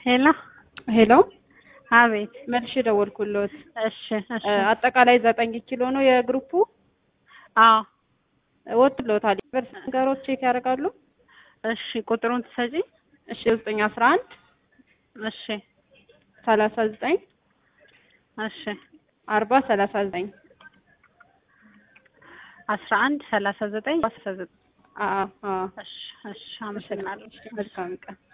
ሄሎ ሄሎ አቤት። መልሽ ደወልኩሎት። እሺ እሺ። አጠቃላይ ዘጠኝ ኪሎ ነው የግሩፑ አዎ ወጥሎታል። በርስ ነገሮች ቼክ ያደርጋሉ። እሺ። ቁጥሩን ትሰጪ? እሺ ዘጠኝ አስራ አንድ እሺ ሰላሳ ዘጠኝ እሺ። አርባ ሰላሳ ዘጠኝ አስራ አንድ ሰላሳ ዘጠኝ አስራ ዘጠኝ አዎ አዎ። እሺ እሺ። አመሰግናለሁ። መልካም ቀን